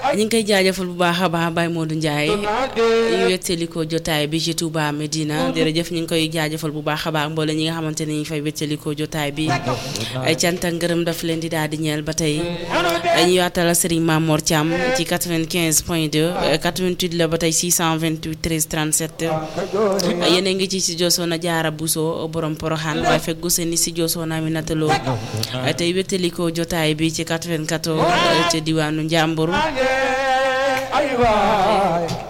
ñu ngi koy jaajëfal bu baax a baax Baye Modou Ndiaye ñu wéttalikoo jotaay bi ci Touba Medina jërëjëf ñu ngi koy jaajëfal bu baax a baax mboole ñi nga xamante ne ñu fay wéttalikoo jotaay bi ay cant ak ngërëm daf leen di daal di ñeel ba tey ñu yaatal Serigne Mamor Thiam ci 95 point 2 88 la ba tey 628 13 37 yéen a ngi ci si Josoona Jaara Buso borom Poroxaan waaye fekk gu seen si Josoona Aminata Lo tey wéttalikoo jotaay bi ci 94 ca diwaanu Njàmbur ay waay